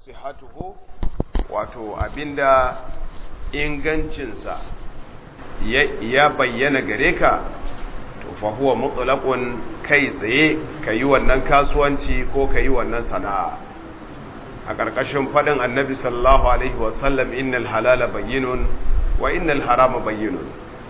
sihatuhu wato abinda ingancinsa ya bayyana gare ka to fa huwa mutlaqun kai tsaye kayi wannan kasuwanci ko kayi wannan sana'a a ƙarƙashin faɗin annabi sallallahu alaihi wasallam innal halala bayyinun wa innal harama bayyinun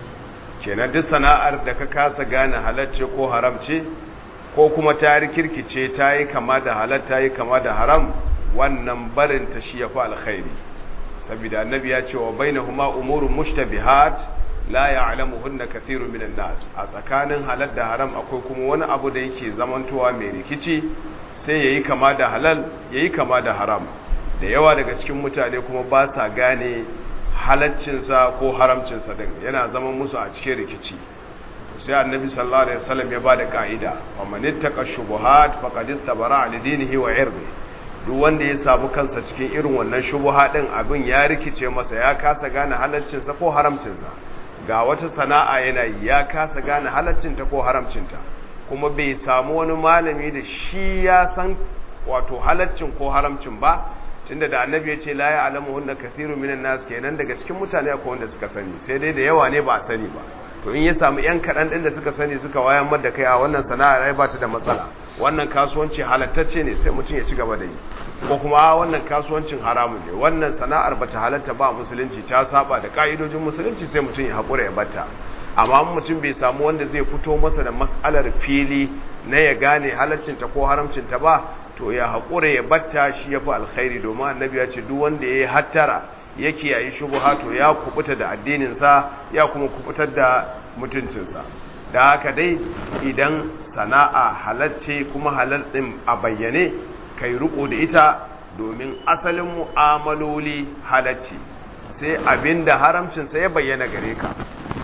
kenan duk sana'ar da ka kasa gane halacce ko haramce ko kuma ta rikirkice ta yi kama da halal ta yi kama da haram wannan barin ta shi yafi alkhairi saboda annabi ya ce wa bainahuma umurun mushtabihat la ya'lamuhunna kathirun minan nas a tsakanin halal da haram akwai kuma wani abu da yake zamantowa mai rikici sai yayi kama da halal yayi kama da haram da yawa daga cikin mutane kuma ba sa gane halaccinsa ko haramcinsa din yana zama musu a cikin rikici sai annabi sallallahu alaihi wasallam ya bada ka'ida wa man ittaqa shubuhat faqad istabara li dinihi wa irdi duk wanda ya samu kansa cikin irin wannan shubuha din abin ya rikice masa ya kasa gane halaccinsa ko haramcinsa ga wata sana'a yana ya kasa gane halaccinta ko haramcinta kuma bai samu wani malami da shi ya san wato halaccin ko haramcin ba tunda da annabi ya ce la ya'lamu hunna kathiru minan nas kenan daga cikin mutane akwai wanda suka sani sai dai da yawa ne ba a sani ba to in ya samu yan kaɗan ɗin da suka sani suka wayan da kai a wannan sana'ar rai ba ta da matsala wannan kasuwanci halattacce ne sai mutum ya ci gaba da yi ko kuma wannan kasuwancin haramun ne wannan sana'ar bata halatta ba musulunci ta saba da ka'idojin musulunci sai mutum ya haƙura ya bata amma mutum bai samu wanda zai fito masa da mas'alar fili na ya gane halaccinta ko haramcinta ba to ya haƙura ya batta shi ya fi alkhairi domin annabi ya ce duk wanda ya yi hattara ya kiyaye shubuha to ya kubuta da addininsa ya kuma kubutar da mutuncinsa da haka dai idan sana'a halacce kuma halal ɗin a bayyane kai riko da ita domin asalin mu'amaloli halacce sai abinda haramcinsa ya bayyana gare ka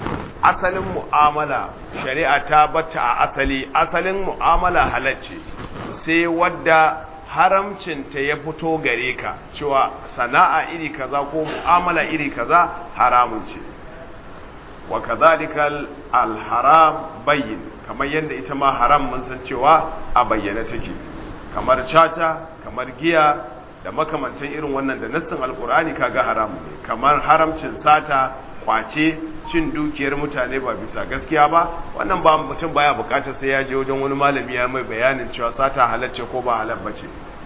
asalin mu'amala shari'a ta bata a asali asalin mu'amala halacce sai wadda haramcinta ya fito gare ka cewa sana'a iri kaza ko mu'amala iri kaza haramun ce wa kadhalikal alharam bayyin kamar yadda ita ma haram mun san cewa a bayyana take kamar caca kamar giya da makamantan irin wannan da nassin alkur'ani kaga haram ne kamar haramcin sata kwace cin dukiyar mutane ba bisa gaskiya ba wannan ba mutum baya bukatar sai ya je wajen wani malami ya mai bayanin cewa sata halacce ko ba halal bace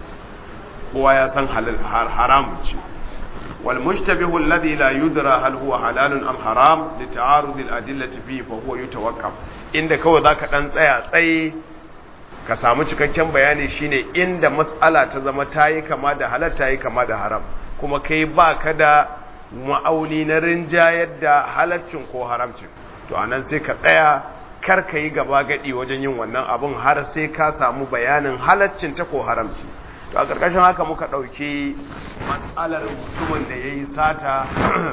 kowa ya san halal haram ce wal mushtabihu alladhi la yudra hal huwa halalun am haram li ta'arud al adillati fihi fa huwa yutawaqqaf inda kawai zaka dan tsaya tsaye ka samu cikakken bayani shine inda mas'ala ta zama tayi kama da halal tayi kama da haram kuma kai baka da ma'auni na rinjayar da halaccin ko haramcin to anan sai ka tsaya kar ka yi gaba gadi wajen yin wannan abun har sai ka samu bayanin halaccin ta ko haramci to a ƙarƙashin haka muka ɗauki matsalar mutumin da ya yi sata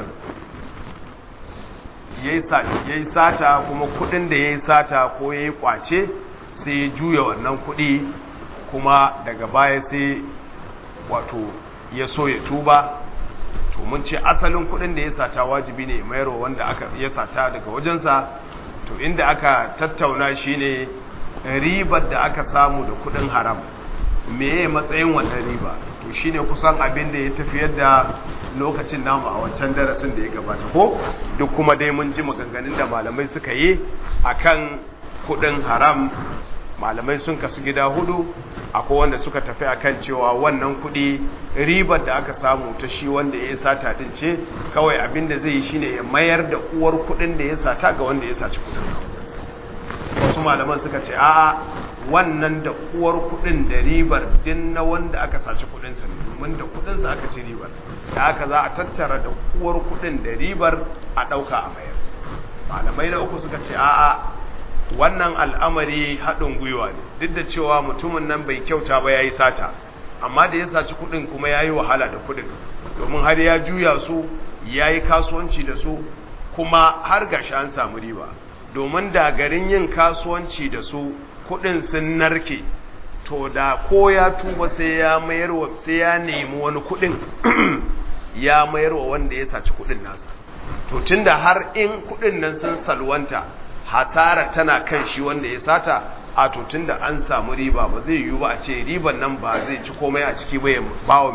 ya yi sata kuma kuɗin da ya yi sata ko ya yi ƙwace sai ya juya wannan kuɗi kuma daga baya sai wato ya so ya tuba to mun ce asalin kudin da ya sata wajibi ne mayarwa wanda aka ya sata daga wajensa to inda aka tattauna shine ribar da aka samu da kudin haram meye matsayin wannan riba to shine kusan abin da ya tafiyar da lokacin namu a wancan darasin da ya gabata ko duk kuma dai mun ji maganganun da malamai suka yi akan kudin haram malamai sun kasu gida hudu akwai wanda suka tafi akan cewa wannan kudi ribar da aka samu ta shi wanda ya sata din ce kawai abin da zai yi shine ya mayar da uwar kudin da ya sata ga wanda ya saci kudin wasu malaman suka ce a'a wannan da uwar kudin da ribar din na wanda aka saci kudin sa domin da kudin sa aka ci ribar da haka za a tattara da uwar kudin da ribar a dauka a mayar malamai na uku suka ce a'a wannan al'amari haɗin gwiwa ne duk da cewa mutumin nan bai kyauta ba ya yi sata amma da ya saci kuɗin kuma ya yi wahala da kuɗin domin har ya juya su ya yi kasuwanci da su kuma har gashi an samu riba domin da garin yin kasuwanci da su kuɗin sun narke to da ko ya tuba sai ya mayarwa sai ya nemi wani kuɗin ya mayarwa wanda ya saci kuɗin nasa to tunda har in kuɗin nan sun salwanta hasara tana kan shi wanda ya sata a tutun da an samu riba ba zai yiwu ba a ce riban nan ba zai ci komai a ciki ba ya bawa mai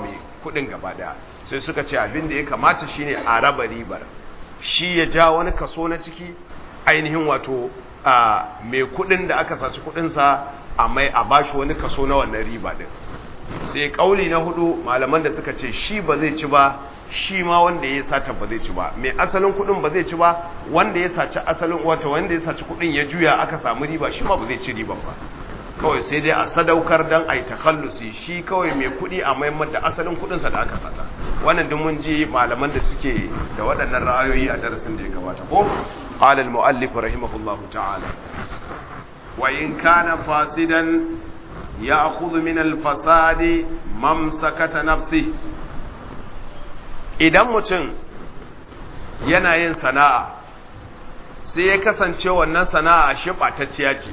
kudin gaba daya sai suka ce abin da ya kamata shine a raba ribar shi ya ja wani kaso na ciki ainihin wato a mai kudin da aka saci kudinsa a mai a bashi wani kaso na wannan riba din sai kauli na hudu malaman da suka ce shi ba zai ci ba shi ma wanda ya sata ba zai ci ba mai asalin kudin ba zai ci ba wanda ya saci asalin wato wanda ya saci kudin ya juya aka samu riba shi ma ba zai ci riban ba kawai sai dai a sadaukar dan ai takallusi shi kawai mai kudi a maimar da asalin kudinsa da aka sata wannan duk mun ji malaman da suke da waɗannan ra'ayoyi a darasin da ya gabata ko qala al muallif rahimahullahu ta'ala wa in kana fasidan ya'khudhu min al fasadi mamsakata nafsi idan mutum yana yin sana'a sai ya kasance wannan sana'a shi ɓatacciya ce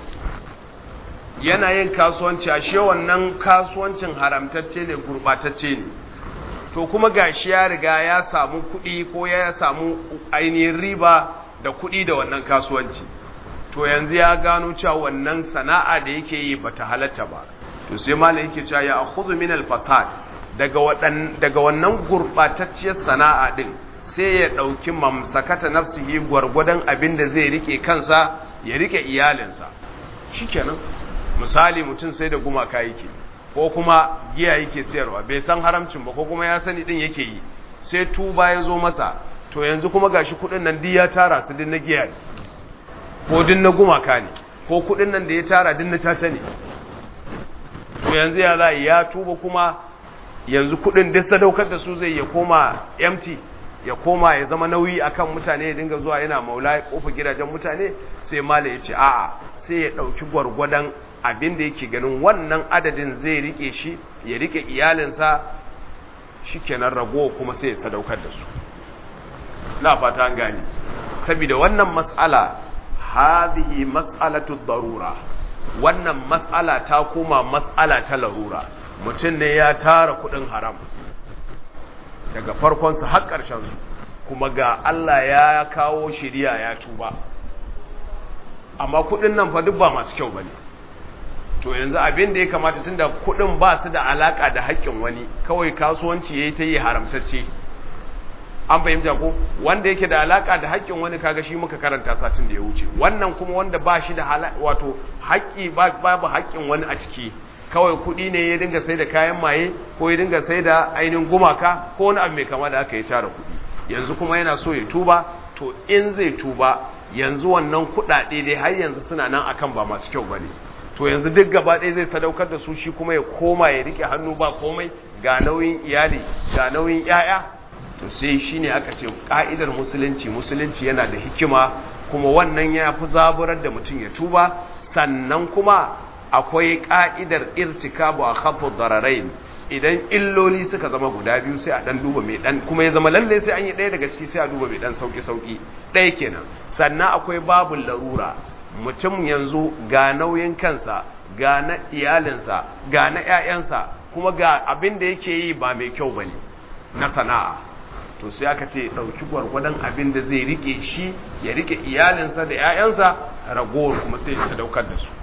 yana yin kasuwanci a shi wannan kasuwancin haramtacce ne gurɓatacce ne to kuma gashi ya riga ya samu kuɗi ko ya samu ainihin riba da kuɗi da wannan kasuwanci to yanzu ya gano cewa wannan sana'a da yake yi bata halatta ba to sai malam yake cewa ya akhudhu min al-fasad daga wadan daga wannan gurbatacciyar sana'a din sai ya dauki mamsakata nafsihi gwargwadon abin da zai rike kansa ya rike iyalinsa shikenan misali mutum sai da gumaka yake ko kuma giya yake sayarwa bai san haramcin ba ko kuma ya sani din yake yi sai tuba ya zo masa to yanzu kuma gashi kudin nan duk ya tara su din na giya ne ko din na gumaka ne ko kudin nan da ya tara din na caca ne to yanzu ya za ya tuba kuma yanzu kudin duk sadaukar da su zai ya koma empty ya koma ya zama nauyi akan mutane ya dinga zuwa yana maula ya kofa gidajen mutane sai mala ya ce a'a sai ya dauki gwargwadon abin da yake ganin wannan adadin zai rike shi ya rike iyalinsa shikenan ragowa kuma sai ya sadaukar da su na fata an gane saboda wannan mas'ala hadhihi mas'alatu darura wannan mas'ala ta koma mas'ala ta larura mutum ne ya tara kudin haram daga farkon su har ƙarshen su kuma ga Allah ya kawo shiriya ya tuba amma kudin nan fa duk ba masu kyau bane to yanzu abin da ya kamata tunda kudin ba su da alaka da haƙƙin wani kawai kasuwanci yayi ta yi haramtacce an fahimta ko wanda yake da alaka da haƙƙin wani kaga shi muka karanta satin da ya wuce wannan kuma wanda ba shi da wato haƙƙi babu haƙƙin wani a ciki kawai kuɗi ne ya dinga sai da kayan maye ko ya dinga sai da ainihin gumaka ko wani abu mai kama da aka yi tara kuɗi yanzu kuma yana so ya tuba to in zai tuba yanzu wannan kuɗaɗe dai har yanzu suna nan akan ba masu kyau bane to yanzu duk gaba ɗaya zai sadaukar da su shi kuma ya koma ya rike hannu ba komai ga nauyin iyali ga nauyin 'ya'ya to sai shine aka ce ka'idar musulunci musulunci yana da hikima kuma wannan ya fi zaburar da mutum ya tuba sannan kuma akwai ka'idar irtikabu a khafu dararain idan illoli suka zama guda biyu sai a dan duba mai dan kuma ya zama lalle sai an yi ɗaya daga ciki sai a duba mai dan sauki sauki ɗaya kenan sannan akwai babul larura mutum yanzu ga nauyin kansa ga na iyalinsa ga na ƴaƴansa kuma ga abin da yake yi ba mai kyau bane na sana'a to sai aka ce ɗauki gwargwadon abin da zai rike shi ya rike iyalinsa da 'ya'yansa ragowar kuma sai ya sadaukar da su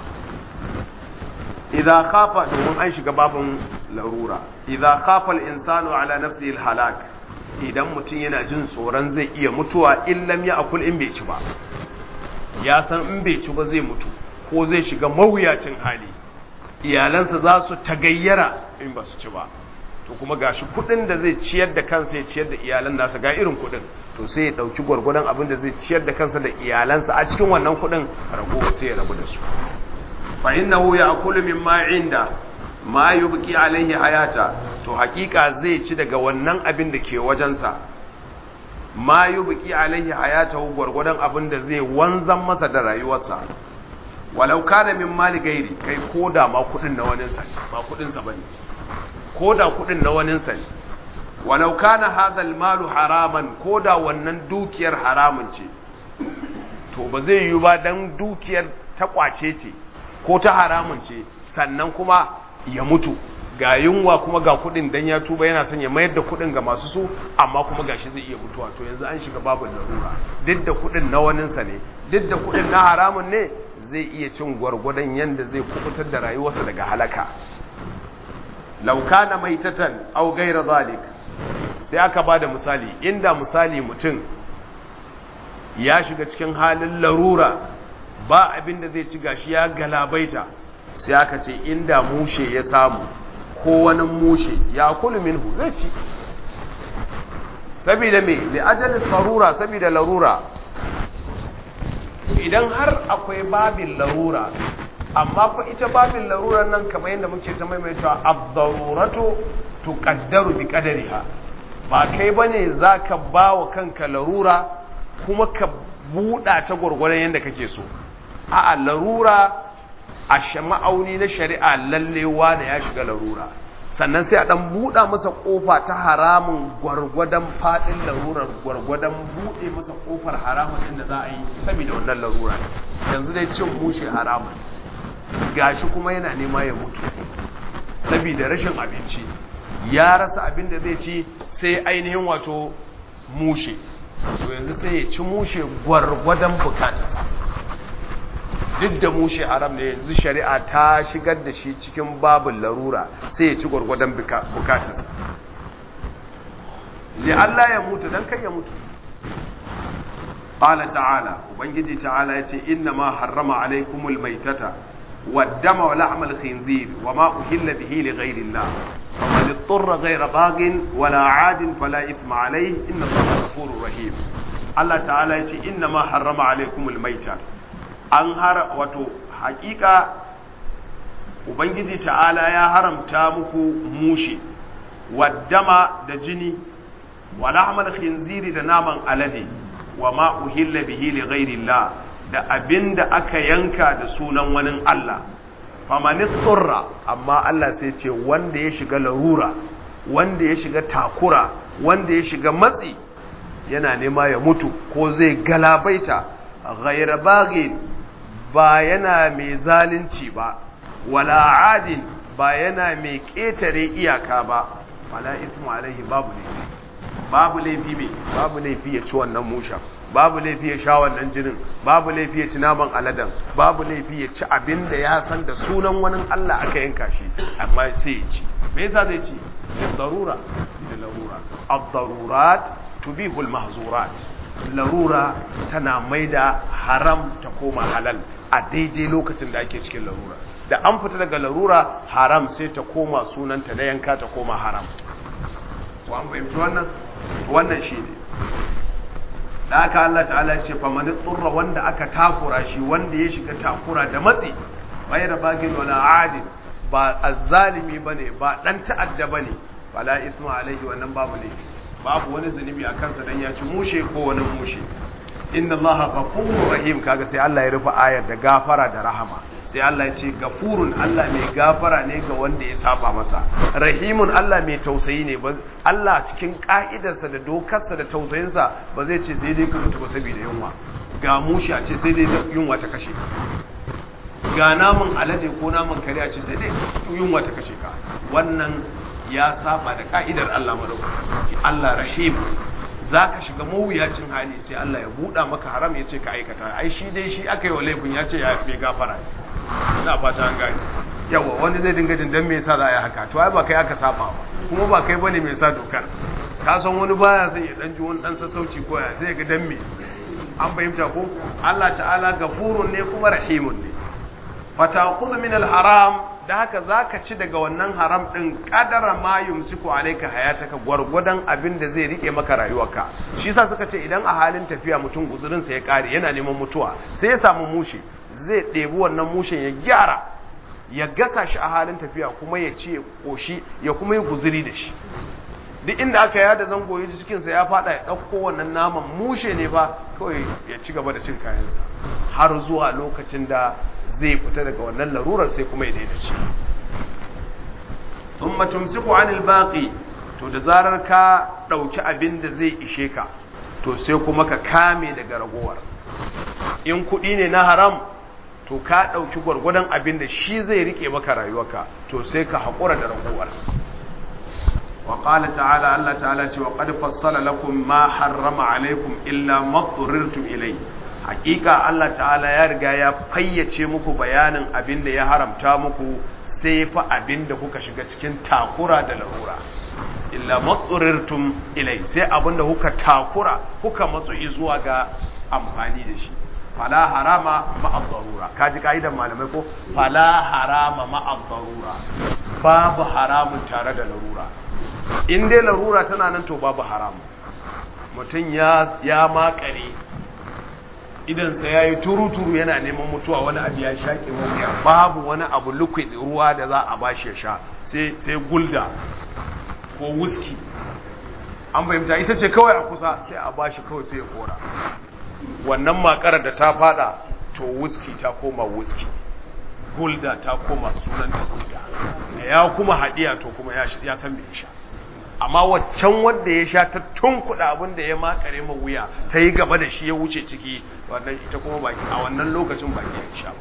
idza khafa domin an shiga babin larura idza khafa al-insanu ala nafsihi al-halak idan mutum yana jin tsoron zai iya mutuwa in lam akul in bai ci ba ya san in bai ci ba zai mutu ko zai shiga mawuyacin hali iyalansa za su tagayyara in ba su ci ba to kuma gashi kudin da zai ciyar da kansa ya ciyar da iyalan nasa ga irin kudin to sai ya dauki gwargwadon abin da zai ciyar da kansa da iyalansa a cikin wannan kudin rago sai ya rabu da su fa innahu ya'kulu mimma inda ma yubqi alaihi hayata to hakika zai ci daga wannan abin da ke wajensa ma yubqi alaihi hayata gwargwadon abin da zai wanzan masa da rayuwarsa walau kana min mali gairi kai koda ma kudin na wani sa ba kudin sa bane ko da kudin na waninsa ne walau kana hadhal malu haraman ko da wannan dukiyar haramun ce to ba zai yi ba dan dukiyar ta kwace ce ko ta haramun ce sannan kuma ya mutu ga yunwa kuma ga kudin dan ya tuba yana son ya mayar da kudin ga masu su amma kuma gashi zai iya mutuwa to yanzu an shiga babu larura duk da kudin na waninsa ne duk da kudin na haramun ne zai iya cin gwargwadon yanda zai kubutar da rayuwarsa daga halaka law kana maitatan aw ghayra zalik sai aka bada misali inda misali mutum ya shiga cikin halin larura ba abin da zai ci gashi ya galabaita sai aka ce inda mushe ya samu ko wani mushe ya kulu minhu zai ci saboda me da ajalin larura saboda larura idan har akwai babin larura amma fa ita babin larurar nan kamar yadda muke ta maimaitawa ad-daruratu tuqaddaru bi qadariha ba kai bane zaka bawa kanka larura kuma ka buɗa ta gwargwadon yadda kake so a'a larura a ma'auni na shari'a lallewa da ya shiga larura sannan sai a ɗan buɗa masa ƙofa ta haramun gwargwadon faɗin larurar gwargwadon buɗe masa ƙofar haramun inda za a yi saboda wannan larura yanzu dai cin mushe haramun gashi kuma yana nema ya mutu saboda rashin abinci ya rasa abin da zai ci sai ainihin wato mushe so yanzu sai ya ci mushe gwargwadon bukatarsa duk da mushe haram ne yanzu shari'a ta shigar da shi cikin babin larura sai ya ci gwargwadon bukatarsa li Allah ya mutu dan kai ya mutu qala ta'ala ubangiji ta'ala yace inna ma harrama alaykumul maitata والدم ولحم الخنزير وما أهل به لغير الله فمن اضطر غير باغ ولا عاد فلا إثم عليه إن الله غفور رحيم الله تعالى يقول إنما حرم عليكم الميتة أنهر وتو حقيقة Ubangiji ta'ala ya haramta muku mushi, waddama da jini, wa lahmal khinziri da naman alade, wa ma uhilla bihi li ghairillah da abin da aka yanka da sunan wani Allah famanin tsurra amma Allah sai ce wanda ya shiga larura wanda ya shiga takura wanda ya shiga matsi yana nema ya mutu ko zai galabaita ghaira bagin ba yana mai zalunci ba wala adin ba yana mai ƙetare iyaka ba wala ismu alaihi babu laifi babu laifi mai babu laifi ya ci wannan mushan babu laifi ya sha wannan jinin babu laifi ya ci naman aladan babu laifi ya ci abin da ya san da sunan wani Allah aka yanka shi amma sai ya ci me yasa zai ci darura da larura ad-darurat tubihu al-mahzurat larura tana maida haram ta koma halal a daidai lokacin da ake cikin larura da an fita daga larura haram sai ta koma sunanta na yanka ta koma haram wa an fahimci wannan wannan shine da aka Allah ta'ala ce fa man tsurra wanda aka takura shi wanda ya shiga takura da matsi ghayra bagin wala adin ba azzalimi bane ba dan ta'adda bane wala isma alaihi wannan babu ne babu wani zunubi a kansa dan ya ci mushe ko wani mushe inna allaha ghafurur rahim kaga sai Allah ya rufe ayar da gafara da rahama sai Allah ya ce gafurun Allah mai gafara ne ga wanda ya saba masa rahimun Allah mai tausayi ne ba Allah cikin ka'idarsa da dokarsa da tausayinsa ba zai ce sai dai ka mutu ba saboda yunwa ga mushi a ce sai dai yunwa ta kashe ka ga namun alade ko namun kare a ce sai dai yunwa ta kashe ka wannan ya saba da ka'idar Allah madaukaki Allah rahim za ka shiga mawuyacin hali sai Allah ya buɗa maka haram ya ce ka aikata ai shi dai shi aka yi wa laifin ya ce ya fi gafara ina fata an gani yawa wani zai dinga jin dan me yasa za a yi haka to ai ba kai aka saba ba kuma ba kai bane mai sa dokar ka san wani baya sai ya dan ji wani dan sassauci ko ya sai ga dan me an fahimta ko Allah ta'ala gafurun ne kuma rahimun ne fataqulu min al-haram da haka zaka ci daga wannan haram din kadara ma yumsiku alayka hayataka gwargwadon abin da zai rike maka rayuwarka shi yasa suka ce idan a halin tafiya mutum guzurin sa ya kare yana neman mutuwa sai ya samu mushe zai ɗebi wannan mushen ya gyara ya gasa shi a halin tafiya kuma ya ci ya koshi ya kuma yi guzuri da shi duk inda aka yada zango ya ji cikinsa ya fada ya ɗauko wannan naman mushe ne ba kawai ya ci gaba da cin kayansa har zuwa lokacin da zai fita daga wannan larurar sai kuma ya daina ci sun matumsiku anil baƙi to da zarar ka ɗauki abin da zai ishe ka to sai kuma ka kame daga ragowar in kuɗi ne na haram to ka ɗauki gwargwadon abin da shi zai rike maka rayuwarka to sai ka haƙura da ragowar وقال تعالى الله تعالى وقد فصل لكم ما حرم عليكم إلا ما اضطررتم إليه حقيقة الله تعالى يرجع يا فيتي muku bayanin abin da ya haramta muku sai fa abin da kuka shiga cikin takura da larura illa matsurirtum ilai sai abin da kuka takura kuka matsu zuwa ga amfani da shi fala harama ma'ad darura kaji kaidan malamai ko fala harama ma'ad darura babu haramun tare da larura in dai larura tana nan to babu haramu mutum ya ya makare idan sa yayi turuturu yana neman mutuwa wani abu ya shaƙe wani babu wani abu liquid ruwa da za a bashi ya sha sai sai gulda ko whisky an fahimta ita ce kawai a kusa sai a bashi kawai sai ya kora wannan makarar da ta fada to whisky ta koma whisky gulda ta koma sunan ta gulda da ya kuma hadiya to kuma ya san me sha amma waccan wanda ya sha ta tunkuɗa abin da ya makare ma wuya ta yi gaba da shi ya wuce ciki wannan ita kuma baki a wannan lokacin baki ya sha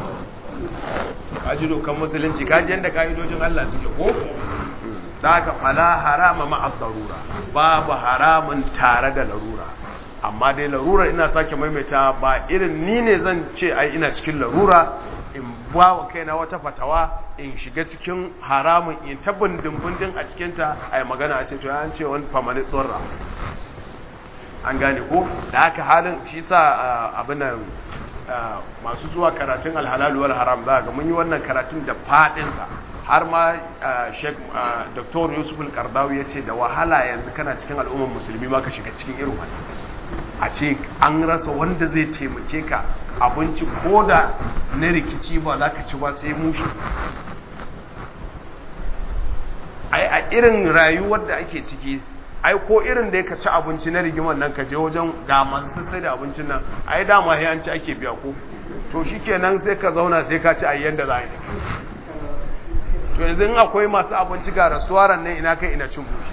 kaji dokan musulunci kaji yadda ka'idojin Allah suke ko da haka fala harama ma'a darura babu haramun tare da larura amma dai larura ina sake maimaita ba irin ni ne zan ce ai ina cikin larura in ba wa kaina wata fatawa in shiga cikin haramun in ta bindin a cikinta a yi magana a ce to an ce wani famani tsorra an gane ko da haka halin shi sa abin nan masu zuwa karatun alhalalu wal haram za ga mun yi wannan karatun da fadinsa har ma sheik dr yusuf al-kardawi ya ce da wahala yanzu kana cikin al'ummar musulmi ma ka shiga cikin irin wani a ce an rasa wanda zai taimake ka abinci ko da na rikici ba za ka ci ba sai mushi ai a irin rayuwar da ake ciki ai ko irin da ka ci abinci na rigimar nan ka je wajen ga masu sai da abincin nan ai dama ya ci ake biya ko to shikenan sai ka zauna sai ka ci ayyan da za a yi to yanzu in akwai masu abinci ga restaurant ne ina kai ina cin bushi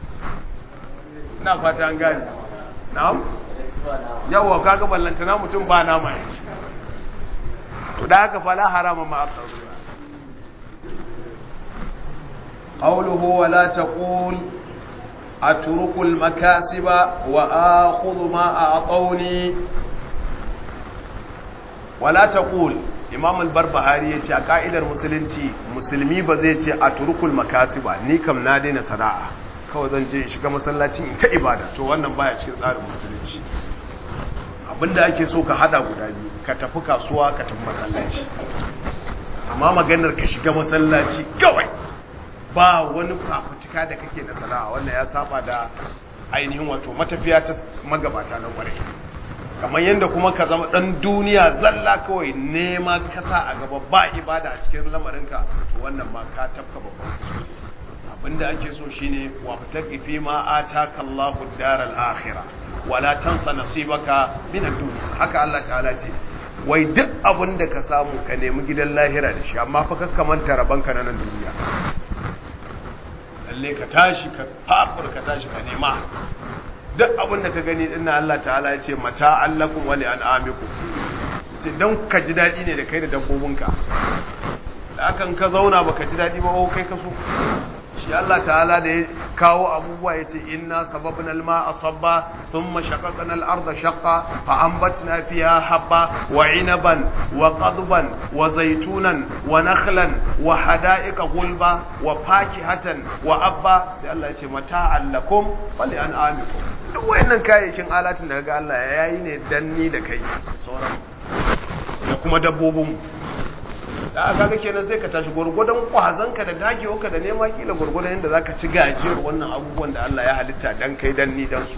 ina fata an gane na'am yawa kaga ballantana mutum ba nama ya ci to da haka fala harama ma aqarru qawluhu wa la taqul atruku al makasiba wa akhudhu ma a'tawni wa la taqul imam al-barbahari yace a ka'idar musulunci musulmi ba zai ce atruku al makasiba ni kam na daina sana'a kawai zan je shiga masallaci in ta ibada to wannan baya cikin tsarin musulunci abinda ake so ka hada guda biyu ka tafi kasuwa ka tafi masallaci amma maganar ka shiga masallaci kawai ba wani fafutuka da kake na sana'a wannan ya saba da ainihin wato matafiya ta magabata na kwarai kamar yadda kuma ka zama dan duniya zalla kawai nema kasa a gaba ba ibada a cikin lamarinka to wannan ma ka tafka babban abinda ake so shine wa fataqi fi ma ataka Allahu ad-daral akhirah wala tansa nasibaka min ad-dunya haka Allah ta'ala ce wai duk abinda ka samu ka nemi gidan lahira da shi amma fa kakka manta rabanka na nan duniya lalle ka tashi ka fafur ka tashi ka nema duk abinda ka gani dinna Allah ta'ala ya ce mata allakum wa li an'amikum sai dan ka ji dadi ne da kai da dabbobinka da akan ka zauna baka ji dadi ba kai ka so shi Allah ta'ala da ya kawo abubuwa ya ce inna sababna alma asabba thumma shaqaqna al-ardha shaqqa fa anbatna fiha habba wa inaban wa qadban wa zaytunan wa nakhlan wa hada'iqa gulba wa fakihatan wa abba sai Allah ya ce mata'an lakum wa li an'amikum duk wayannan kayayyakin alatin da kaga Allah ya yi ne dan ni da kai sauran da kuma dabbobin da aka ga kenan sai ka tashi gurgudan kwazanka da dagewarka da nema kila gurgudan yadda zaka ci gajiyar wannan abubuwan da Allah ya halitta dan kai dan ni dan su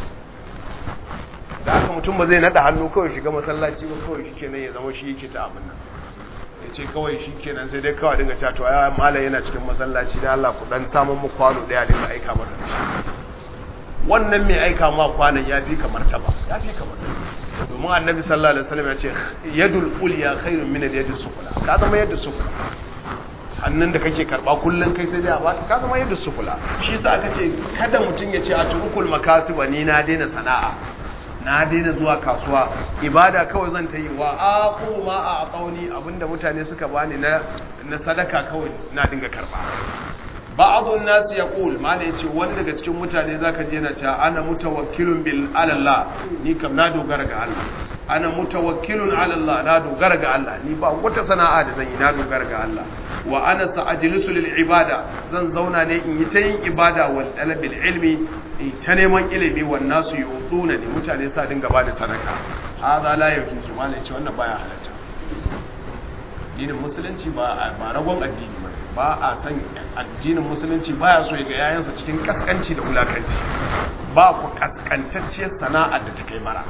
da aka mutum ba zai nada hannu kawai shiga masallaci ba kawai shi kenan ya zama shi yake ta abin nan ya ce kawai shi kenan sai dai kawai dinga cewa to ya malam yana cikin masallaci da Allah ku dan samun mu kwano daya dinga aika masa da shi wannan mai aika ma kwanan ya fi kamar ta ba ya fi kamar ta domin annabi sallallahu alaihi wasallam ya ce yadul ulya khairun min yadis sufla ka zama yadda sufla hannun da kake karba kullun kai sai dai a baka ka zama yadda sufla shi yasa aka ce kada mutun ya ce atrukul makasiba ni na daina sana'a na daina zuwa kasuwa ibada kawai zan ta yi wa aqu ma a aqauni abinda mutane suka bani na na sadaka kawai na dinga karba ba'adun nasu ya ƙul mana ya ce wani daga cikin mutane za ka je yana cewa ana mutawakkilun bil alallah ni kam na dogara ga Allah ana mutawakkilun ala Allah na dogara ga Allah ni ba wata sana'a da zan yi na dogara ga Allah wa ana sa'ajlisu lil ibada zan zauna ne in yi ta yin ibada wal talabil ilmi in ta neman ilimi wan nasu yuduna ne mutane sa dinga ba da sadaka hadha la yajuzu malai ce wannan baya halatta addinin musulunci ba ba ragon addini ba ba a san addinin musulunci baya so ya ga yayansa cikin kaskanci da wulakanci ba ku kaskantacciyar sana'ar da ta kai mara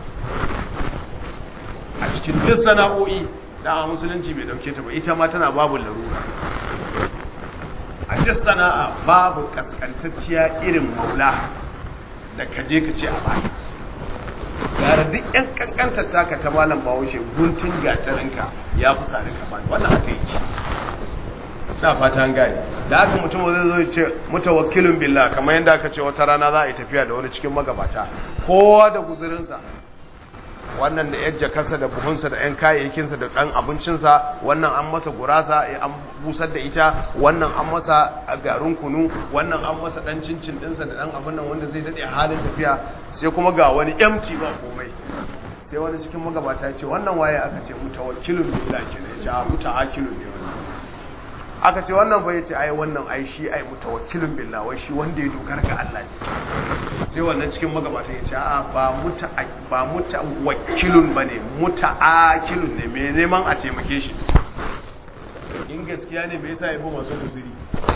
a cikin duk sana'o'i da musulunci bai dauke ta ba ita ma tana babu larura a duk sana'a babu kaskantacciya irin maula da ka je ka ce a baya gara duk yan kankantar taka ta malam bahaushe guntun gatarinka ya fi sani ka bani wannan haka yake na fata an gane da haka mutum zai zo ce mutawakkilun billah kamar yadda aka ce wata rana za a yi tafiya da wani cikin magabata kowa da guzurinsa wannan da yajja kasa da buhunsa da yan kayayyakinsa da ɗan abincinsa wannan an masa gurasa an busar da ita wannan an masa garin kunu wannan an masa ɗan cincin ɗinsa da ɗan abin nan wanda zai daɗe halin tafiya sai kuma ga wani empty ba komai sai wani cikin magabata ya ce wannan waye aka ce mutawakkilun billah kenan ya ce a mutaakilun ne wannan aka ce wannan fa yace ai wannan ai shi ai mutawakkilun billah wai shi wanda ya dogara ga Allah ne sai wannan cikin magabata yace a ba muta ba mutawakkilun bane mutaakilun ne me neman a taimake shi in gaskiya ne me yasa ya bi masu guziri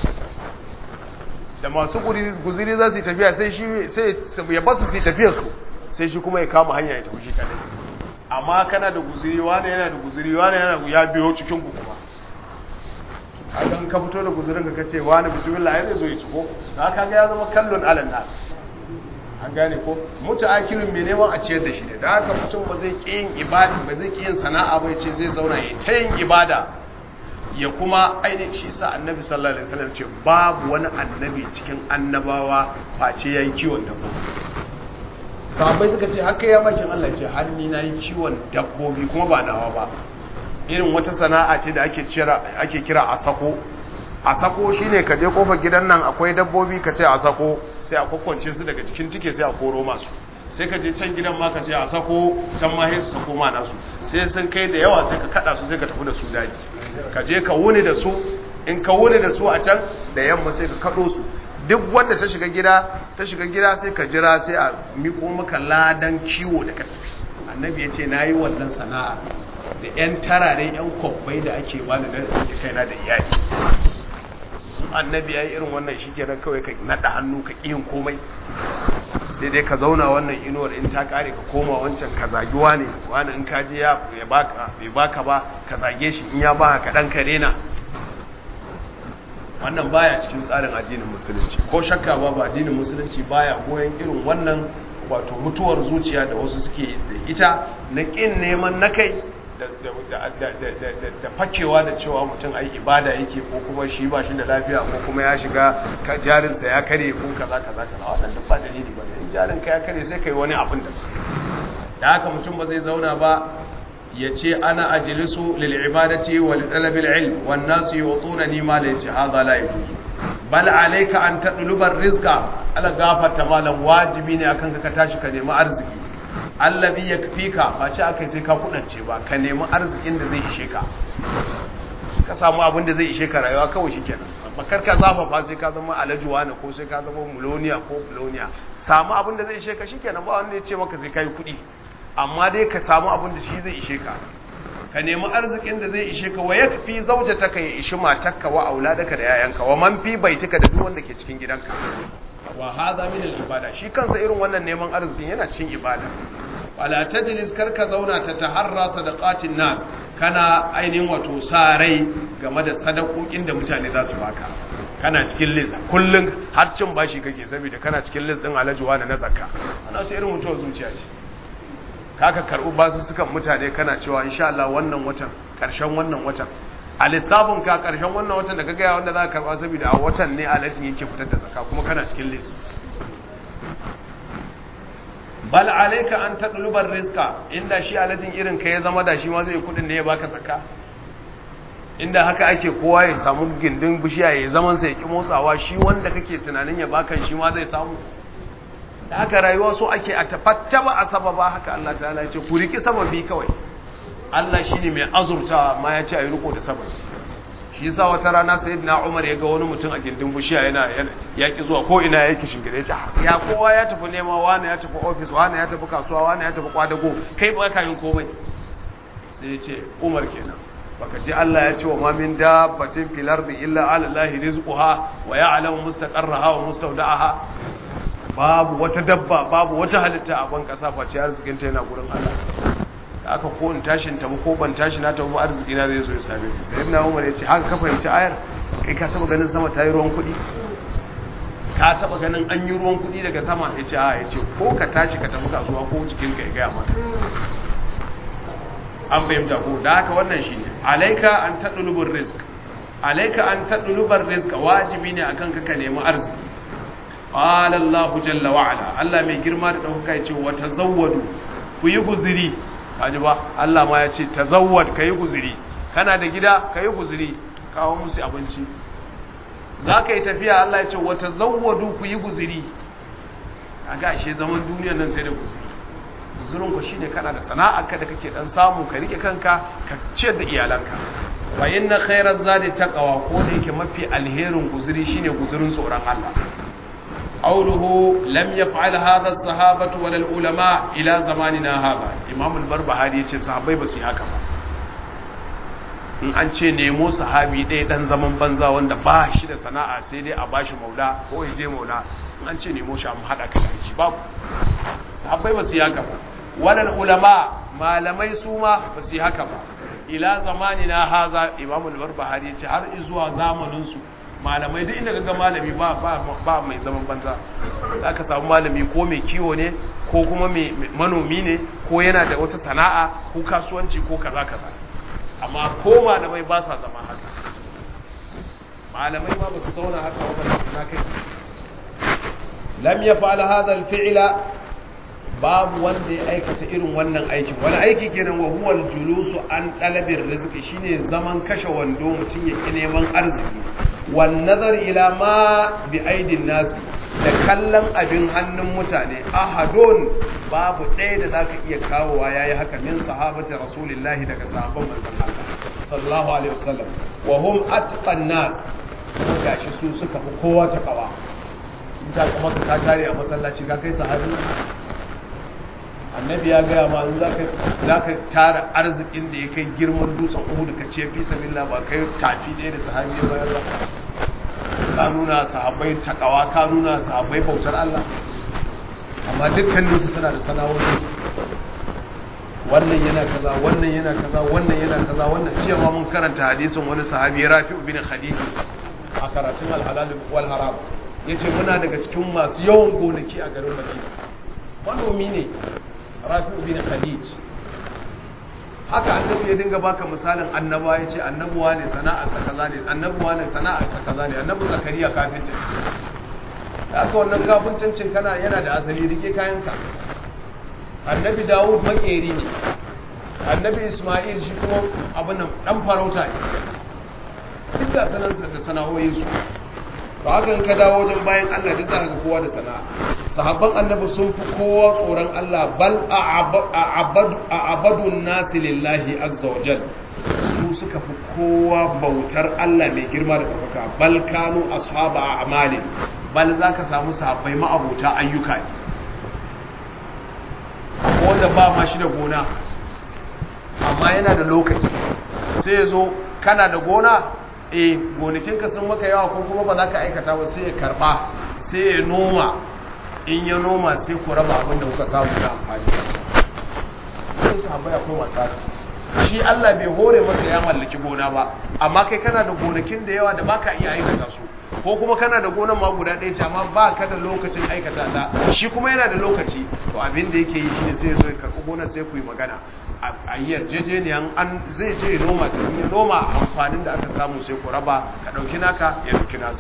da masu guziri za su yi tafiya sai shi sai ya basu su yi tafiyar su sai shi kuma ya kama hanya ya tafi shi kadai amma kana da guziri wani yana da guziri wani yana ya biyo cikin ku kuma hakan ka fito da guzurin ka kace wani bismillah ya zai zo ya ciko na kaga ya zama kallon alan nas an gane ko mutaakirin mai neman a ciyar da shi ne da haka mutum ba zai ki yin ibada ba zai ki yin sana'a ba ce zai zauna ya ta yin ibada ya kuma ainihin shi sa annabi sallallahu alaihi wasallam ce babu wani annabi cikin annabawa face yayi kiwon dabbobi sahabbai suka ce haka ya bakin Allah ce har ni nayi kiwon dabbobi kuma ba nawa ba irin wata sana'a ce da ake kira ake kira asako asako shine ka je kofar gidan nan akwai dabbobi ka ce asako sai a kokkonce su daga cikin tike sai a koro masu sai ka je can gidan ma ka ce asako can ma sai su sako ma nasu sai sun kai da yawa sai ka kada su sai ka tafi da su daji ka je ka wuni da su in ka wuni da su a can da yamma sai ka kado su duk wanda ta shiga gida ta shiga gida sai ka jira sai a miko maka ladan kiwo da ka tafi annabi ya ce na yi wannan sana'a da 'yan tarare 'yan kwabbai da ake bani da kaina da iyali annabi ya yi irin wannan shi kenan kawai ka naɗa hannu ka ƙiyin komai sai dai ka zauna wannan inuwar in ta ƙare ka koma wancan ka zagi wani wani in ka je ya baka bai baka ba ka zage shi in ya baka ka ɗan kare na wannan baya cikin tsarin addinin musulunci ko shakka ba ba addinin musulunci baya goyon irin wannan wato mutuwar zuciya da wasu suke da ita na ƙin neman na kai da fakewa da cewa mutum ai ibada yake ko kuma shi ba shi da lafiya ko kuma ya shiga jarinsa ya kare ko kaza kaza kaza wannan duk ba dalili ba in jarin ka ya kare sai kai wani abin da da haka mutum ba zai zauna ba ya ce ana ajlisu lil ibadati wa li talabil ilm wan nas yu'tunani ma la yace hadha la yajuz bal alayka an tadluba rizqa ala gafata malan wajibi ne akan ka tashi ka nemi arziki allazi yakfika ba ce akai sai ka kudance ba ka nemi arzikin da zai ishe ka ka samu abin da zai ishe ka rayuwa kawai shikenan bakar ka zafafa sai ka zama alajuwa ne ko sai ka zama muloniya ko buloniya samu abin da zai ishe ka shikenan ba wanda ya ce maka sai kai kudi amma dai ka samu abin da shi zai ishe ka ka nemi arzikin da zai ishe ka wa yakfi zaujataka ya ishi matarka wa auladaka da yayanka wa man fi baitika da duk wanda ke cikin gidanka wa hadha min al-ibada shi kansa irin wannan neman arzikin yana cikin ibada wala tajlis karka zauna ta taharra sadaqatin nas kana ainihin wato sa rai game da sadakokin da mutane za su baka kana cikin list kullun har cin bashi kake saboda kana cikin list din alajuwa na zakka wannan sai irin mutuwar zuciya ce kaka karbu basu sukan mutane kana cewa insha Allah wannan watan karshen wannan watan a lissafin ka karshen wannan watan da ka gaya wanda za ka karba saboda a watan ne alajin yake fitar da zaka kuma kana cikin list bal alayka an taqlubar rizqa inda shi alajin irin ka ya zama da shi ma zai kudin da ya baka zaka inda haka ake kowa ya samu gindin bishiya ya zaman sa ya ki motsawa shi wanda kake tunanin ya baka shi ma zai samu da haka rayuwa so ake a tafattaba a sababa haka Allah ta'ala ya ce ku riki sababi kawai Allah shine mai azurtawa amma ya ce a yi riko da sababi shi yasa wata rana sayyidina Umar ya ga wani mutum a gindin bishiya yana ya ki zuwa ko ina yake shingire ya ya kowa ya tafi nema wani ya tafi office wani ya tafi kasuwa wani ya tafi kwadago kai ba ka yin komai sai ya ce Umar kenan baka ji Allah ya ce wa ma min dabbatin fil ardi illa ala Allahi rizquha wa ya'lamu mustaqarraha wa mustawda'aha babu wata dabba babu wata halitta a ban kasa face arzikin ta yana gurin Allah da aka ko in tashin ta ko ban tashi na ta ba arziki na zai zo ya same ni sai ibn Umar ya ce haka ka fahimci ayar kai ka taba ganin sama ta yi ruwan kuɗi ka taba ganin an yi ruwan kuɗi daga sama ya ce a ya ce ko ka tashi ka tafi kasuwa ko cikin ka ya gaya maka an fahimta ko da haka wannan shi ne alaika an taɗulubin risk alaika an taɗulubin risk wajibi ne akan ka ka nemi arziki qala Allah jalla wa ala Allah mai girma da dauka ya ce wa tazawwadu ku yi guziri kaji ba Allah ma ya ce tazawwad kai guziri kana da gida kai guziri kawo musu abinci za ka yi tafiya Allah ya ce wa tazawwadu ku yi guziri kaga ashe zaman duniyar nan sai da guziri guzurin ku shine kana da sana'arka da kake dan samu ka rike kanka ka ciyar da iyalanka fa inna khairaz zadi taqwa ko da yake mafi alherin guzuri shine guzurin tsoron Allah qawluhu lam yaf'al hadha as-sahabatu wal ulama ila zamanina hadha imam al-barbahari yace sahabbai ba su haka ba in an ce nemo sahabi ɗaya dan zaman banza wanda ba shi da sana'a sai dai a bashi maula ko ya je maula in an ce nemo shi amma hada ka da shi babu sahabbai ba su yi haka ba wannan ulama malamai su ma ba su yi haka ba ila zamani na haza imamu al-barbahari yace har zuwa zamanin su malamai duk inda kaga malami ba ba ba mai zaman banza zaka samu malami ko mai kiwo ne ko kuma mai manomi ne ko yana da wata sana'a ko kasuwanci ko kaza kaza amma ko malamai ba sa zama haka malamai ma ba su zauna haka wannan suna kai lam yaf'al hadha al-fi'la babu wanda ya aikata irin wannan aikin wani aiki kenan wa huwal julusu an talabir rizqi shine zaman kashe wando mutum ya ki neman arziki wan nazar ila ma bi aidin nasi da kallon abin hannun mutane ahadun babu ɗaya da zaka iya kawowa yayi haka min sahabati rasulillahi daga sahabban manzon Allah sallallahu alaihi wasallam wa hum atqan nas gashi su suka fi kowa ta kawa in ta kuma ka tare a masallaci ka kai sahabi annabi ya gaya ma za ka tara arzikin da ya kai girman dutsen uhudu ka ce fi sabila ba kai tafi ɗaya da sahabi ya bayar ba ka nuna sahabbai takawa ka nuna sahabbai bautar Allah amma dukkanin su suna da sana'o'i wannan yana kaza wannan yana kaza wannan yana kaza wannan jiya ma mun karanta hadisin wani sahabi Rafi'u bin Khadij a karatun al-halal wal haram yace muna daga cikin masu yawan gonaki a garin Madina manomi ne rafi'u bin khadij haka annabi ya dinga baka misalin annaba ya ce annabuwa ne sana'ar sa kaza ne annabuwa ne sana'ar sa kaza ne annabi zakariya kafinta haka wannan kafintancin kana yana da asali rike kayanka annabi dawud makeri ne annabi isma'il shi kuma abin nan dan farauta ne duk ga sanan da sana'o'in su to haka in ka dawo wajen bayan Allah duk za ka ga kowa da sana'a sahabban annabi sun fi kowa tsoron Allah bal a abadun nasi lillahi azza wa jal su suka fi kowa bautar Allah mai girma da ɗaukaka bal kanu ashaba a amali bal za ka samu sahabbai ma'abuta ayyuka ne wanda ba ma shi da gona amma yana da lokaci sai ya zo kana da gona eh gonakinka sun maka yawa ko kuma ba za ka aikata ba sai ya karba sai ya noma in ya noma sai ku raba abin da kuka samu na amfani sai su haɓaya ko masu haka shi Allah bai hore maka ya mallaki gona ba amma kai kana da gonakin da yawa da baka iya aikata su ko kuma kana da gonan ma guda ɗaya ce amma ba ka da lokacin aikata ta shi kuma yana da lokaci to abin da yake yi shine sai ya zo ya karɓi gonar sai ku yi magana a yi yarjejeniyan an zai je ya noma ta ya noma amfanin da aka samu sai ku raba ka ɗauki naka ya ɗauki nasa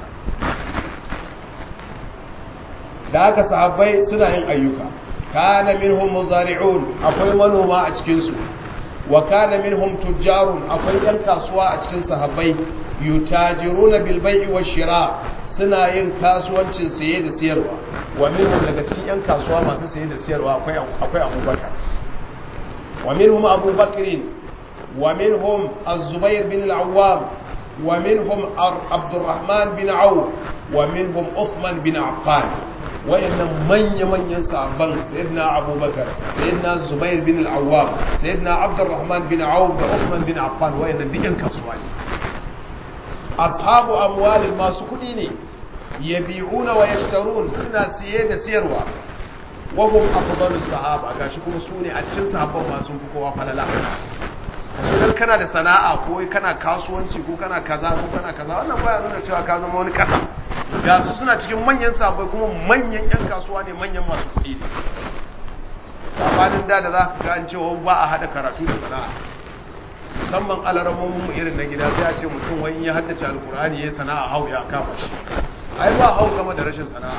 da aka sahabbai suna yin ayyuka kana minhum muzari'un akwai manoma a cikin su wa kana minhum tujjarun akwai yan kasuwa a cikin sahabbai yutajiruna bil bai'i wash shira suna yin kasuwancin saye da siyarwa wa minhum daga cikin yan kasuwa masu saye da siyarwa akwai akwai abubakar wa minhum abubakar wa minhum az-zubair bin al-awwam wa minhum abdurrahman bin auf wa minhum uthman bin affan wayannan manya-manyan sahabban sayyidina abubakar sayyidina zubair bin al-awwam sayyidina abdurrahman bin auf da uthman bin affan wayannan duk yan kasuwa ne ashabu amwalin masu kudi ne yabi'una wa yashtarun suna siye da siyarwa wa hum afdalus sahaba gashi kuma su ne a cikin sahabban masu fi kowa falala idan kana da sana'a ko kana kasuwanci ko kana kaza ko kana kaza wannan baya nuna cewa ka zama wani kasa ga su suna cikin manyan sabai kuma manyan yan kasuwa ne manyan masu kuɗi ne sabanin da da za ka ga an cewa ba a hada karatu da sana'a musamman alaramomin mu irin na gida sai a ce mutum wani ya haddace alkur'ani ya sana'a hau ya kama shi ai ba hau sama da rashin sana'a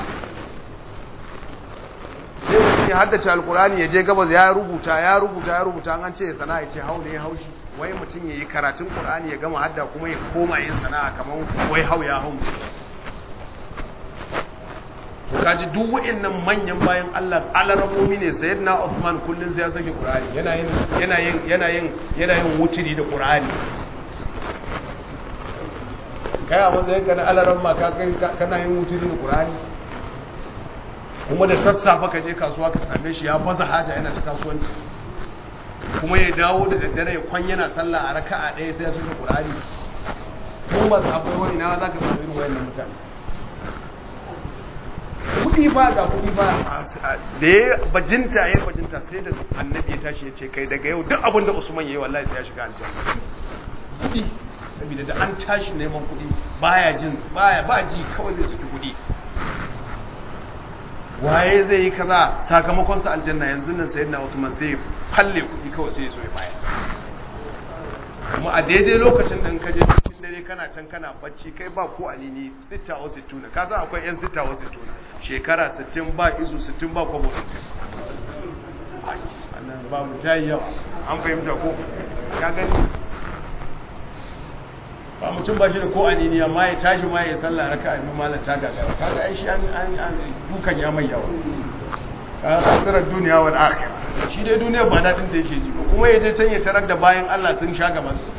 sai mutum ya haddace alkur'ani ya je gabas ya rubuta ya rubuta ya rubuta an ce sana'a ya ce hau ne ya haushi wai mutum ya yi karatun qur'ani ya gama hadda kuma ya koma yin sana'a kamar wai hau ya hau to kaji duk wa'annan manyan bayan Allah alaramomi ne sayyidina Uthman kullun sai ya sake qur'ani yana yin yana yin yana yin yana yin wutiri da qur'ani kai a matsayin ka na alaran ma ka kai kana yin wutiri da qur'ani kuma da sassafe ka je kasuwa ka same shi ya baza haja yana ta kasuwanci kuma ya dawo da daddare ya kwan yana sallah a raka'a ɗaya sai ya saka qur'ani kuma ba sahabbai wani ina za ka samu irin wayannan mutane kudi ba ga kudi ba da ya bajinta ya bajinta sai da annabi ya tashi ya ce kai daga yau duk abin da usman ya yi wallahi sai ya shiga aljanna kudi saboda da an tashi neman kudi baya jin baya ba ji kawai zai saki kudi waye zai yi kaza sakamakon sa aljanna yanzu nan sayyidina usman sai falle kudi kawai sai ya so ya baya kuma a daidai lokacin da ka je cikin dare kana can kana bacci kai ba ko alini sita wa sittuna ka san akwai yan sita wa sittuna shekara 60 ba izu 60 ba kwabo 60 annan ba mu tayi yawa an fahimta ko ka gani ba mutum ba shi da ko alini amma ya tashi ma ya sallah raka a malam ta gagara kaga ai shi an an dukan ya mai yawa ka tsara duniya wal akhirah shi dai duniya ba dadin da yake ji ba kuma yaje can ya tarar da bayan Allah sun sha gaban su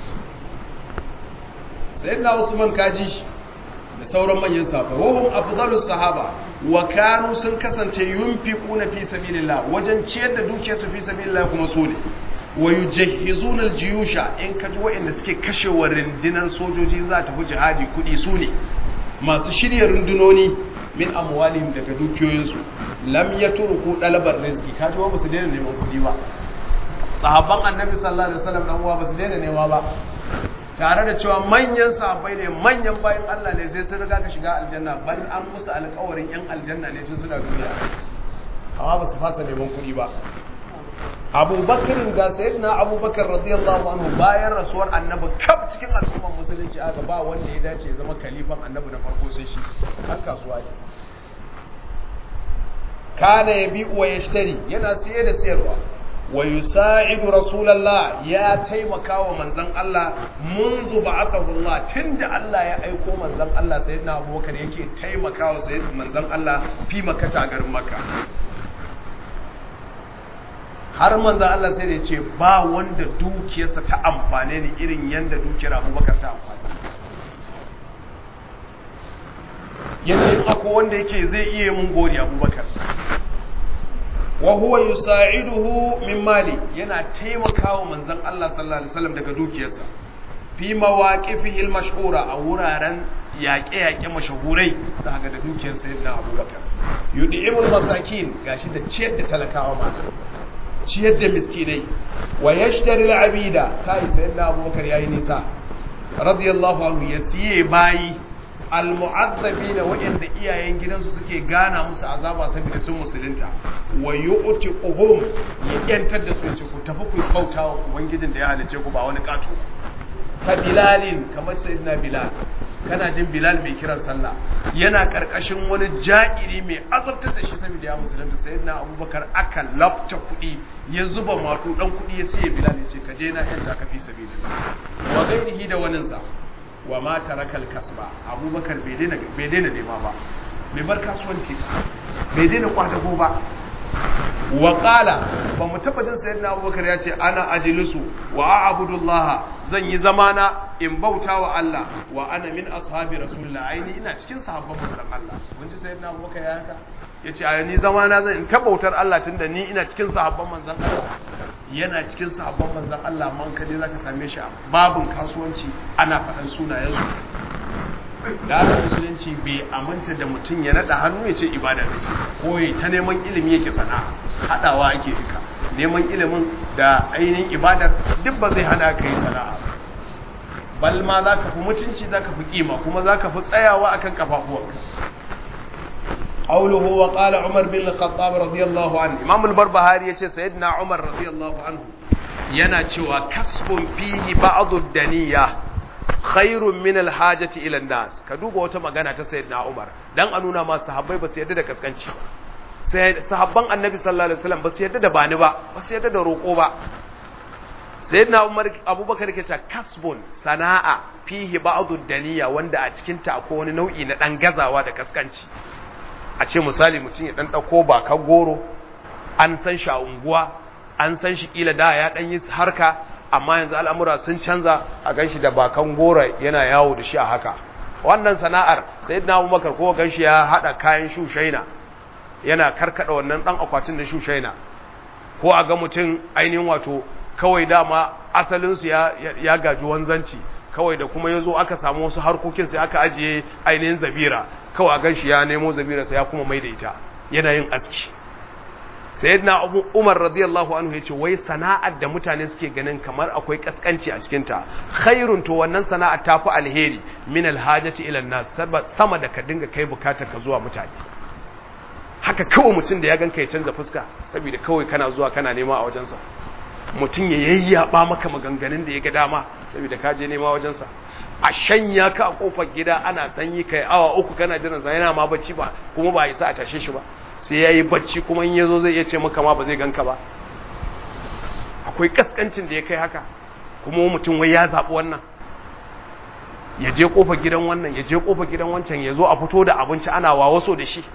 sayyidina Usman kaji shi da sauran manyan sahaba wa hum afdalus sahaba wa kanu sun kasance yunfiquna fi sabilillah wajen ciyar da dukiyar su fi sabilillah kuma so ne wa yujahhizuna aljiyusha in kaji wa'anda suke kashewa rundunar sojoji za ta fi jihadi kudi su ne masu shirya rundunoni min amwalihim daga dukiyoyinsu lam yatruku dalabar rizqi kaji wa basu daina neman kudi ba sahabban annabi sallallahu alaihi wasallam dan uwa basu daina nema ba tare da cewa manyan sahabbai ne manyan bayan Allah ne sai sun riga ka shiga aljanna bal an musu alƙawarin yan aljanna ne tun suna duniya amma basu fasa neman kudi ba abubakar ga sayyidina abubakar radiyallahu anhu bayan rasuwar annabi kaf cikin al'ummar musulunci aka ba wanda ya dace ya zama kalifan annabi na farko sai shi har kasuwa ne kana yabi wa yashtari yana siye da siyarwa wa yusa'idu rasulullah ya taimaka wa manzon Allah منذ بعثه Allah tunda Allah ya aiko manzon Allah sayyidina abubakar yake taimaka wa sayyidina manzon Allah fi makka garin makka har manzan Allah sai da ya ce ba wanda dukiyarsa ta amfane ni irin yadda dukiyar abubakar ta amfani ya ce akwai wanda yake zai iya mun gori abubakar wa huwa yusa'iduhu min mali yana taimakawa manzan Allah sallallahu alaihi wasallam daga dukiyarsa fi mawaqifihi al-mashhura a wuraren yaƙe-yaƙe mashahurai da haka da dukiyar sayyidina abubakar yud'imul masakin gashi da ciyar da talakawa mata ciyar da miskinai wa yashtari al'abida kai sayyidina abubakar yayi nisa radiyallahu anhu ya siye bayi almu'azzabina wa'anda iyayen gidansu suke gana musu azaba saboda sun musulunta wa yu'tiquhum ya yantar da su ce ku tafi ku kauta wa ubangijin da ya halice ku ba wani kato ka bilalin kamar sayyidina bilal kana jin bilal mai kiran sallah yana karkashin wani ja'iri mai azabtar da shi saboda ya musulunta sayyidina abubakar aka lafta kuɗi ya zuba mato dan kuɗi ya siya bilal ya ce ka je na yanta ka fi sabilillah wa gairihi da waninsa wa ma tarakal kasba abubakar bai daina bai daina nema ba bai bar kasuwanci bai daina kwadago ba wa qala ba mu taba jin sayyidina abubakar ya ce ana ajlisu wa a'budullah zan yi zamana in bauta wa Allah wa ana min ashabi rasulullah aini ina cikin sahabban manzon Allah mun ji sayyidina abubakar ya haka yace a ni zamana zan in tabautar Allah tunda ni ina cikin sahabban manzon Allah yana cikin sahabban manzon Allah man kaje zaka same shi a babun kasuwanci ana faɗan sunayen su da haka musulunci bai aminta da mutum ya naɗa hannu ya ce ibada da ke ko ya ta neman ilimi yake sana'a haɗawa ake duka neman ilimin da ainihin ibadar duk ba zai hana ka yi sana'a bal ma za ka fi mutunci za ka fi kima kuma za ka fi tsayawa akan kafafuwanka قوله وقال عمر بن الخطاب رضي الله عنه امام البربهاري yace sayyidina umar radiyallahu anhu yana cewa kasbun fihi ba'd ad-daniya khairun min alhajati ila nas ka duba wata magana ta sayyidina Umar dan a nuna ma sahabbai ba su yarda da kaskanci ba sai sahabban annabi sallallahu alaihi wasallam ba su yarda da bani ba ba su yarda da roko ba sayyidina Umar Abubakar yake cewa kasbun sana'a fihi ba'du daniya wanda a cikin ta akwai wani nau'i na dan gazawa da kaskanci a ce misali mutum ya dan dauko baka goro an san shi a unguwa an san shi kila da ya dan yi harka amma yanzu al'amura sun canza a ganshi da bakan gora yana yawo da shi a haka wannan sana'ar sai na abubakar ko ganshi ya haɗa kayan shushaina yana karkada wannan ɗan akwatin da shushaina ko a ga mutum ainihin wato kawai dama asalinsu ya, ya, gaji wanzanci kawai da kuma ya zo aka samu wasu harkokin sai aka ajiye ainihin zabira kawai a ganshi ya nemo zabira sai ya kuma mai da ita yana yin aski sayyidina Umar radiyallahu anhu yace wai sana'ar da mutane suke ganin kamar akwai kaskanci a cikin ta khairun to wannan sana'a ta fi alheri min alhajati ila nas sama da ka dinga kai bukatar ka zuwa mutane haka kawai mutum da ya ganka ya canza fuska saboda kawai kana zuwa kana nema a wajensa mutum ya yayyaba maka maganganun da ya ga dama saboda ka je nema wajensa a shanya ka a kofar gida ana sanyi kai awa uku kana jiran sa yana ma bacci ba kuma ba isa a tashe shi ba sai ya yi bacci kuma in ya zo zai iya ce maka ma ba zai ganka ba akwai kaskancin da ya kai haka kuma mutum wai ya zaɓi wannan ya je ƙofar gidan wannan ya je ƙofar gidan wancan ya zo a fito da abinci ana wawaso da shi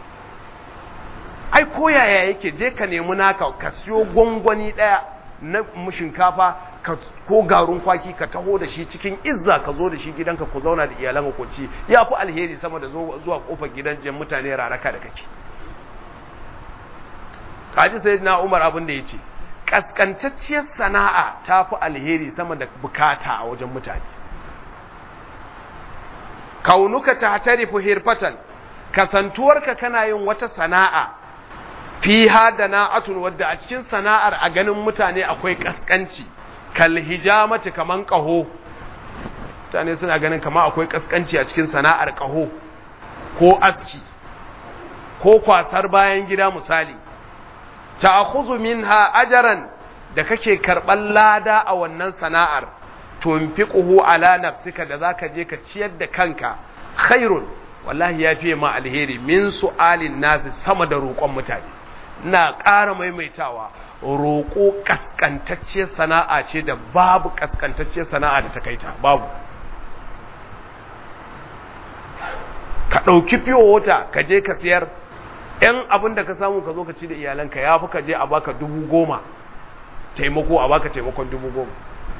ai ko yaya yake je ka nemi naka ka siyo gwangwani ɗaya na shinkafa ko garin kwaki ka taho da shi cikin izza ka zo da shi gidanka ku zauna da iyalan ku ci ya fi alheri sama da zuwa ƙofar gidan jan mutane raraka da kake kaji sai na umar abin da ya ce ƙasƙantacciyar sana'a ta fi alheri sama da bukata a wajen mutane kaunuka ta tarifu hirfatan kasantuwarka kana yin wata sana'a fi da na'atun wadda a cikin sana'ar a ganin mutane akwai ƙasƙanci kal hijamati kaman ƙaho mutane suna ganin kama akwai ƙasƙanci a cikin sana'ar ƙaho ko aski ko kwasar bayan gida misali ta'khudhu minha ajran da kake karban lada a wannan sana'ar tunfiquhu ala nafsika da zaka je ka ciyar da kanka khairun wallahi yafi ma alheri min su'alin nasi sama da roƙon mutane ina ƙara maimaitawa roƙo kaskantacciyar sana'a ce da babu kaskantacciyar sana'a da ta kaita babu ka ɗauki fiyo wata ka je ka siyar ‘yan abin da ka samu ka zo ka ci da iyalanka ya fi ka je a baka dubu goma taimako a baka taimakon dubu goma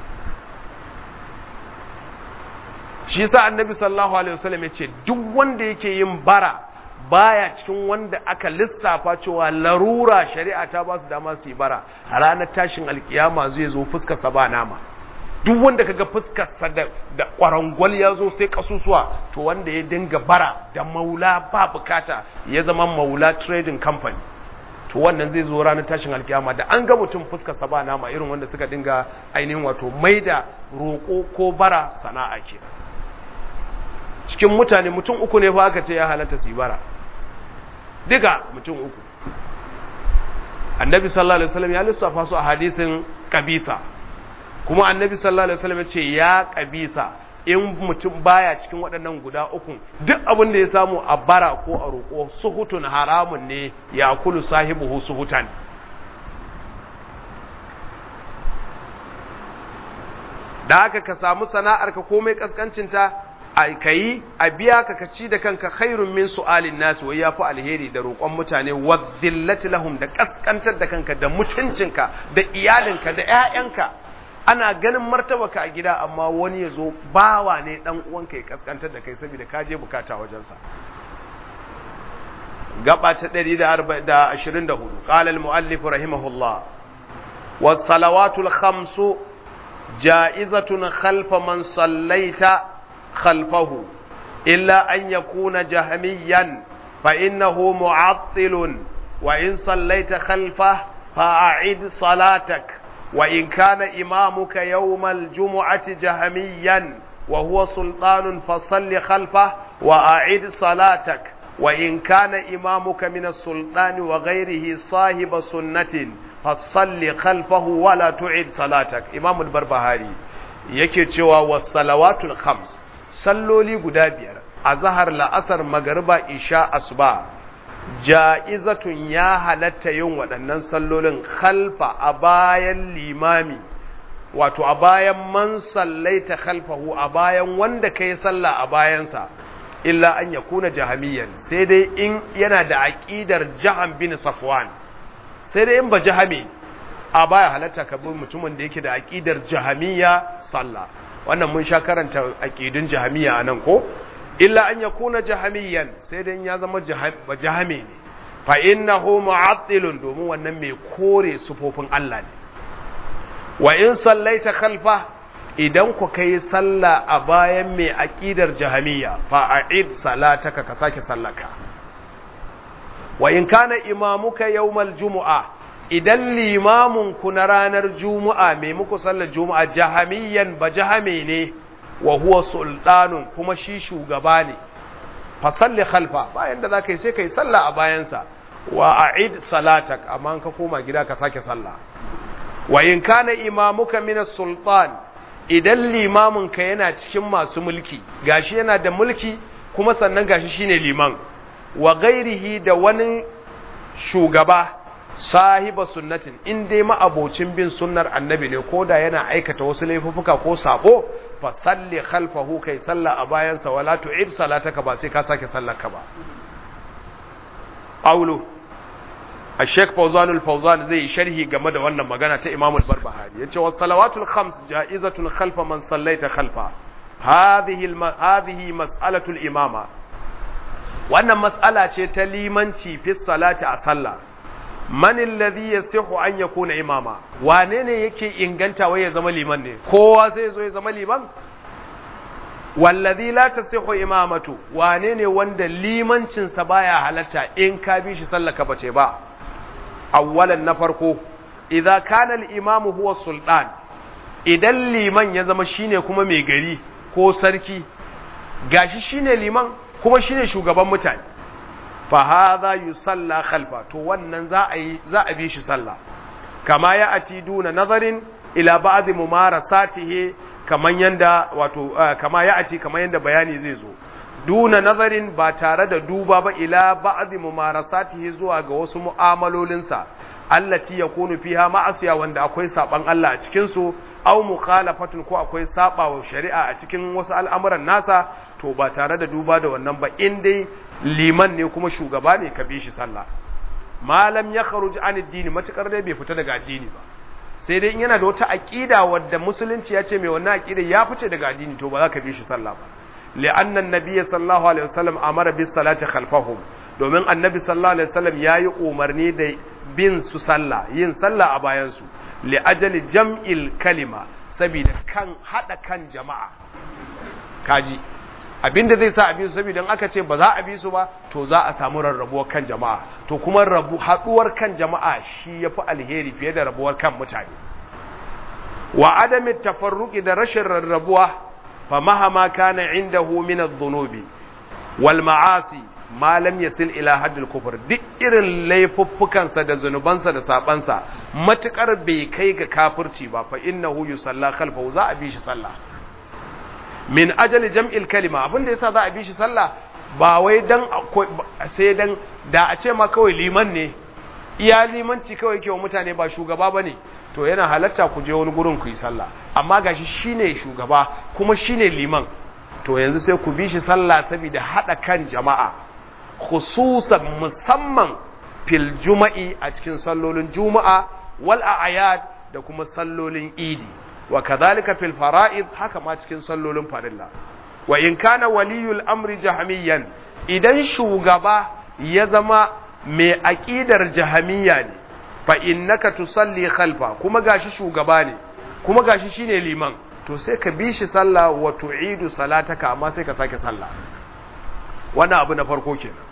shi sa annabi sallallahu alaihi wasallam ya ce duk wanda yake yin bara baya cikin wanda aka lissafa cewa larura shari'a ta ba su dama su yi bara a ranar tashin alkiyama zai zo fuskarsa ba nama duk wanda kaga fuskarsa da da kwarangwal ya zo sai kasusuwa to wanda ya dinga bara da maula ba bukata ya zama maula trading company to wannan zai zo ranar tashin alkiyama da an ga mutum fuskarsa ba nama irin wanda suka dinga ainihin wato maida roƙo ko bara sana'a ke cikin mutane mutum uku ne fa aka ce ya halatta su bara diga mutum uku annabi sallallahu alaihi wasallam ya lissafa su a hadisin kabisa kuma annabi sallallahu alaihi wasallam ya ce ya kabisa in mutum baya cikin waɗannan guda uku duk abin da ya samu a bara ko a roƙo suhutun haramun ne ya kulu sahibuhu suhutan da haka ka samu sana'ar ka komai kaskancinta ka yi a biya ka ka ci da kanka khairun min su'alin nasu wai yafi alheri da roƙon mutane wa dhillati lahum da kaskantar da kanka da mutuncinka da iyalinka da ƴaƴanka ana ganin martabaka a gida amma wani ya zo bawa ne dan uwanka ya kaskantar da kai saboda ka je bukata wajensa gaba ta 124 qala al-muallif rahimahullah was salawatul khamsu ja'izatun khalfa man sallaita خلفه إلا أن يكون جهميا فإنه معطل وإن صليت خلفه فأعد صلاتك وإن كان إمامك يوم الجمعة جهميا وهو سلطان فصل خلفه وأعد صلاتك وإن كان إمامك من السلطان وغيره صاحب سنة فصل خلفه ولا تعد صلاتك إمام البربهاري yake cewa wasalawatul khams salloli guda biyar a zahar la'asar magariba isha asuba ja'izatun ya halatta yin waɗannan sallolin khalfa a bayan limami wato a bayan man sallaita khalfahu a bayan wanda kai sallah a bayansa illa an yakuna jahamiyan sai dai in yana da aqidar jaham bin safwan sai dai in ba jahami a baya halatta ka bi mutumin da yake da aqidar jahamiyya sallah wannan mun sha karanta aqidun jahamiyya anan ko illa an yakuna jahamiyan sai dai ya zama jahami ne fa innahu mu'attilun domin wannan mai kore sufofin Allah ne wa in sallaita khalfa idan ku kai sallah a bayan mai aqidar jahamiyya fa a'id salataka ka sake sallaka wa in kana imamuka yawmal jumu'a idan limamin ku na ranar juma'a mai muku sallar juma'a jahamiyan ba jahame ne wa huwa sultanun kuma shi shugaba ne fa salli khalfa bayan da zaka yi sai kai sallah a bayansa wa a'id salatak amma ka koma gida ka sake sallah wa in kana imamuka min sultan idan limamin ka yana cikin masu mulki gashi yana da mulki kuma sannan gashi shine liman wa ghairihi da wani shugaba sahiba sunnatin in dai ma'abocin bin sunnar annabi ne ko da yana aikata wasu laifuffuka ko sabo fa salli khalfahu kai salla a bayansa wala tu'id salataka ba sai ka sake sallarka ba qawlu الشيخ فوزان الفوزان زي شرحي game da wannan magana ta Imam al-Barbahari yace was salawatul khams ja'izatun khalfa man sallaita khalfa hadhihi hadhihi mas'alatul imama wannan mas'ala ce ta limanci fi salati a sallah man alladhi yasihu an yakuna imama wane ne yake inganta wai ya zama liman ne kowa sai zo ya zama liman wallazi la tasihu imamatu wane ne wanda limancin sa baya halatta in ka bi shi sallaka bace ba awwalan na farko idza kana al-imam huwa sultan idan liman ya zama shine kuma mai gari ko sarki gashi shine liman kuma shine shugaban mutane fa hadha yusalla khalfa to wannan za a yi za a bi shi sallah kama ya ati duna nazarin ila ba'd mumarasatihi kaman yanda wato kama ya ati kaman yanda bayani zai zo duna nazarin ba tare da duba ba ila ba'd mumarasatihi zuwa ga wasu mu'amalolinsa allati yakunu fiha ma'asiya wanda akwai saban Allah a cikin su aw mukhalafatun ko akwai sabawa shari'a a cikin wasu al'amuran nasa to ba tare da duba da wannan ba in dai liman ne kuma shugaba ne ka bi shi sallah malam ya kharuj an addini matukar dai bai fita daga addini ba sai dai in yana da wata aqida wadda musulunci ya ce mai wannan aqida ya fice daga addini to ba za ka bi shi sallah ba li'anna an-nabiy sallallahu alaihi wasallam amara bis salati khalfahum domin annabi sallallahu alaihi wasallam yayi umarni da bin su sallah yin sallah a bayan su li ajali jam'il kalima saboda kan hada kan jama'a kaji abinda zai sa a bi su saboda aka ce ba za a bi su ba to za a samu rarrabuwar kan jama'a to kuma rabu haduwar kan jama'a shi yafi alheri fiye da rabuwar kan mutane wa adami tafarruqi da rashin rarrabuwa fa mahama kana indahu min adh-dhunubi wal ma'asi ma lam yasil ila haddil kufr duk irin laifuffukansa da zunubansa da sabansa matukar bai kai ga kafirci ba fa innahu yusalla khalfahu za a bi shi sallah min ajali jam'il kalima abin da yasa za a bi shi sallah ba wai dan sai dan da a ce ma kawai liman ne iya limanci kawai ke wa mutane ba shugaba bane to yana halatta ku je wani gurin ku yi sallah amma gashi shine shugaba kuma shine liman to to yanzu sai ku bi shi sallah saboda hada kan jama'a khususan musamman fil juma'i a cikin sallolin juma'a wal a'yad da kuma sallolin idi wa kadhalika fil fara'id haka ma cikin sallolin farilla wa in kana waliyul amri jahmiyan idan shugaba ya zama mai aqidar jahmiya ne fa innaka tusalli khalfa kuma gashi shugaba ne kuma gashi shine liman to sai ka bi shi sallah wa tu'idu salataka amma sai ka sake sallah wannan abu na farko kenan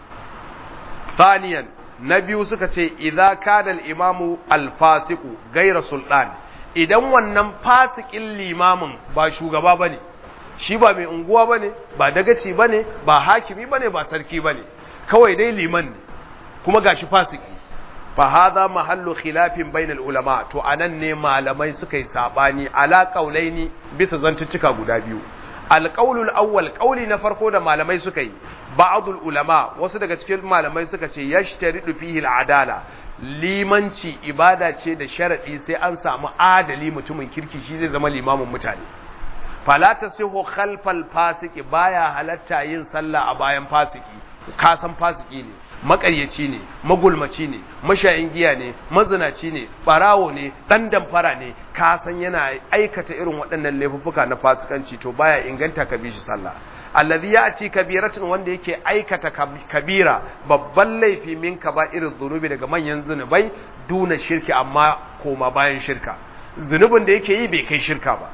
thaniyan na biyu suka ce idza kana al-imamu al-fasiqu ghayra sultan idan wannan fasikin limamin ba shugaba bane shi ba mai unguwa bane ba dagaci bane ba hakimi bane ba sarki bane kawai dai liman ne kuma gashi fasiki fa hadha mahallu khilafin bainal ulama to anan ne malamai suka yi sabani ala qaulaini bisa zantuttuka guda biyu alqaulul awwal qauli na farko da malamai suka yi ba'dul ulama wasu daga cikin malamai suka ce yashtaridu fihi al'adala limanci ibada ce da sharadi sai an samu adali mutumin kirki shi zai zama limamin mutane fala tasihu khalfal fasiki baya halatta yin sallah a bayan fasiki ka san fasiki ne makaryaci ne magulmaci ne mashayin giya ne mazinaci ne barawo ne dan damfara ne ka san yana aikata irin waɗannan laifuffuka na fasikanci to baya inganta ka bi shi sallah allazi ya ci kabiratin wanda yake aikata kabira babban laifi min irin zunubi daga manyan zunubai duna shirki amma koma bayan shirka zunubin da yake yi bai kai shirka ba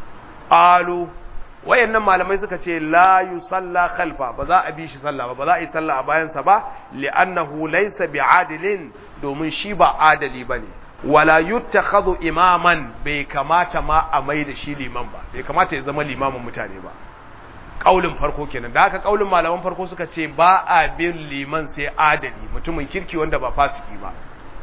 alu wayannan malamai suka ce la yusalla khalfa ba za a bi shi sallah ba ba za a yi sallah a bayansa ba li'annahu laysa bi'adilin domin shi ba adali bane wala yuttakhadhu imaman bai kamata ma a mai da shi liman ba bai kamata ya zama limamin mutane ba kaulin farko kenan da haka kaulin malaman farko suka ce ba a bin liman sai adali mutumin kirki wanda ba fasiki ba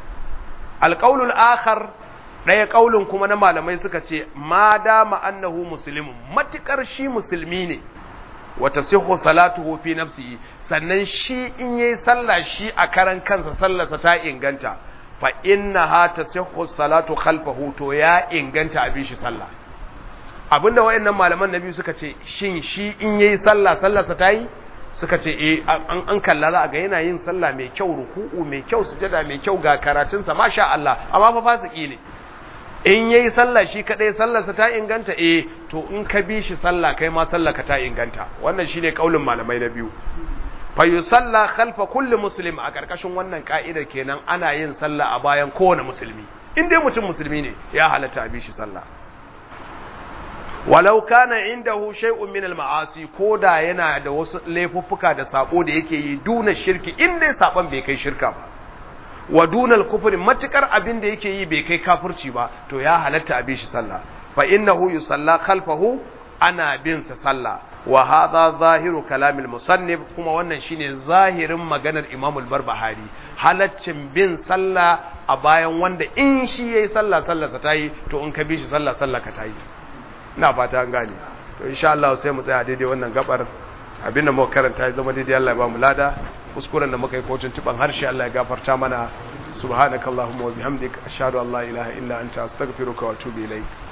alqaulul akhar ɗaya ƙaulin kuma na malamai suka ce ma dama annahu muslimun matukar shi musulmi ne wata sihu salatuhu fi nafsihi sannan shi in yayi sallah shi a karan kansa sallarsa ta inganta fa innaha tasihhu salatu khalfahu to ya inganta abin shi sallah abinda wayannan malaman nabi suka ce shin shi in yayi sallah sallarsa ta yi suka ce eh an an kalla za a ga yana yin sallah mai kyau ruku'u mai kyau sujada mai kyau ga karatunsa masha Allah amma fa fasiki ne in yayi sallah shi kadai sallarsa ta inganta eh to in ka bi shi sallah kai ma sallarka ta inganta wannan shine kaulin malamai na biyu fa yusalla khalfa kulli muslim a karkashin wannan ka'idar kenan ana yin sallah a bayan kowane musulmi in dai mutum musulmi ne ya halatta a bi shi sallah walau kana indahu shay'un min al-ma'asi koda yana da wasu laifuffuka da sabo da yake yi duna shirki in dai saban bai kai shirka ba wa dunal kufri matukar abin da yake yi bai kai kafirci ba to ya halatta a bi shi sallah fa innahu yusalla khalfahu ana bin sa sallah wa hadha zahiru kalamil musannif kuma wannan shine zahirin maganar Imam al-Barbahari halaccin bin sallah a bayan wanda in shi yayi sallah sallah ta tayi to in ka bi shi sallah sallah ka tayi ina fata an gane to insha Allah sai mu tsaya daidai wannan gabar abinda muka karanta ya zama daidai Allah ya ba mu lada kuskuren da muka yi kocin ciban harshe Allah ya gafarta mana subhanakallahumma wa bihamdik ashhadu an la ilaha illa anta astaghfiruka wa atubu ilaik